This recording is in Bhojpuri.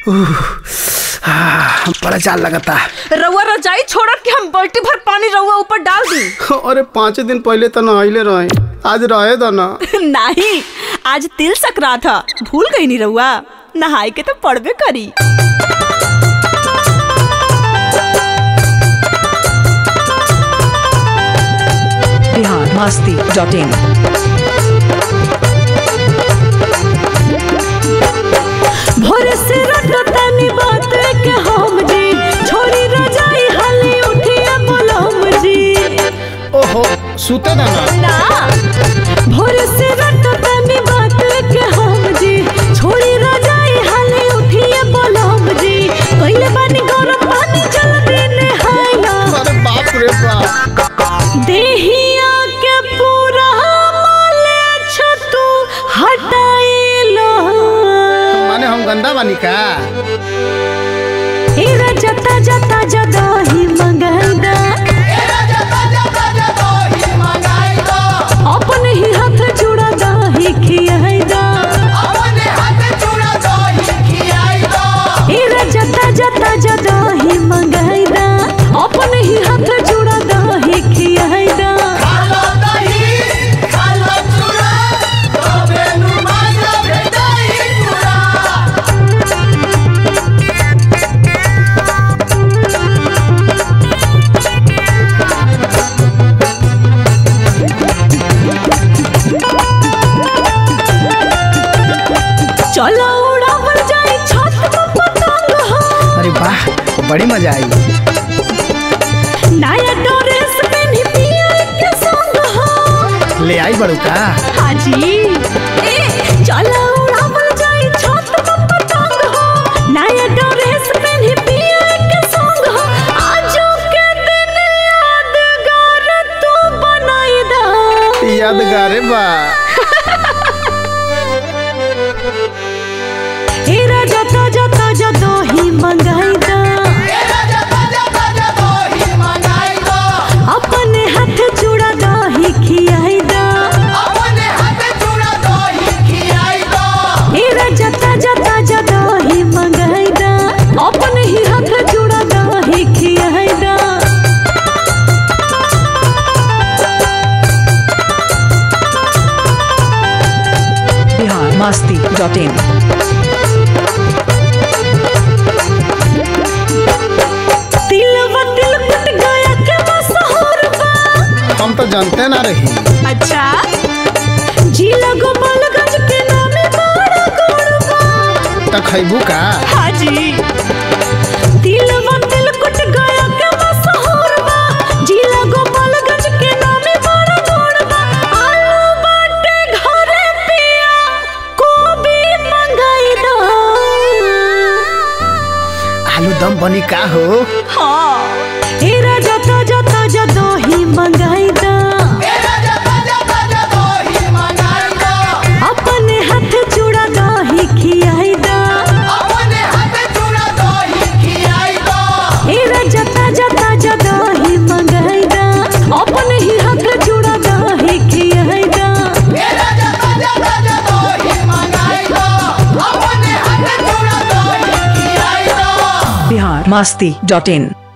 आह, बड़ा जाल लगता रउआ रजाई छोड़त कि हम बाल्टी भर पानी रउआ ऊपर डाल दी अरे पाँच दिन पहले तो नहले रहे आज रहे दो ना नहीं आज तिल सकरात था भूल गई नी रउआ नहाए के तो पड़बे करी बिहार मस्ती डॉट इन भोरे से रट तनी बात के हम जी छोड़ी रजाई हाली उठिए बोलम जी ओहो सुते दो ना ना भोरे से रट तनी बात के हम जी छोड़ी रजाई हाली उठिए बोलम जी पहले पानी गरम पानी जल्दी नहाइला अरे बाप रे बाप देहिया के पूरा माले छतु हटाइलो माने हम गंदा बानी का हेरा जता जता जदही मंगाइदा अपने ही हाथ जुड़ा दही खियाइदा हेरा जता जता जदही मंगाइदा अपने ही हाथ जुड़ा दही खियाइदा चलो उड़ावल जाई छत पर पतंग हो अरे वाह बड़ी मजा आई नया ड्रेस पहनी पिया के संग हो ले आई बड़ू का हाजी ए चलो उड़ावल जाई छत पर पतंग हो नया ड्रेस पहनी पिया के संग हो आजो के दिन यादगार तू बनाई दा यादगार बा हेरा जता जता जदो ही मंगाई दा अपने हाथ चूड़ा दही खियाई दा हेरा जता जता जदो ही मंगाई दा अपने ही हाथ चूड़ा दही खियाई दा बिहार मस्ती डॉट इन तिलवा तिल कुट गया के मशहूर बा हम तो जानते ना रही अच्छा जिला गोपालगंज के नामे बड़ा गोड़बा तो खैबू का हाजी तिलवा तिल कुट गया के मशहूर बा जिला गोपालगंज के नामे बड़ा गोड़बा आलू बाटे घरे पिया कोबी मंगाई दो आलू दम बनी का हो हाँ हेरा जता जता जदो ही मंगाई दा अपने हाथ चूड़ा दही खियाई दा हेरा जता जता जदो ही मंगाई दा अपने ही हाथ चूड़ा दही खियाई दा बिहार मस्ती डॉट इन